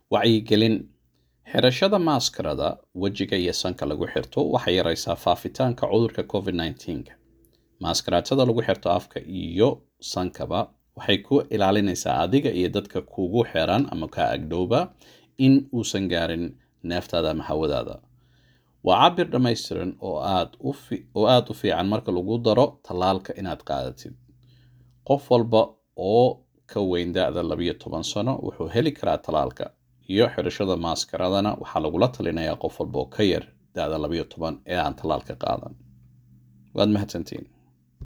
wacyigelin xirashada maaskarada wejiga iyo sanka lagu xirto waxay yaraysaa faafitaanka cudurka covid-19 maaskaraadada lagu xirto afka iyo sankaba waxay ku ilaalinaysaa adiga iyo dadka kugu xiran ama ka agdhowba in uusan gaarin neeftaada ama hawadaada waa cabir dhammaystiran oo aad u fiican marka lagu daro tallaalka inaad qaadatid qof walba oo ka weyn da-da labiyo toban sano wuxuu heli karaa tallaalka iyo xirashada maaskaradana waxaa lagula talinayaa qof walba oo ka yar da-da labiyo toban ee aan tallaalka qaadan waad mahadsantiin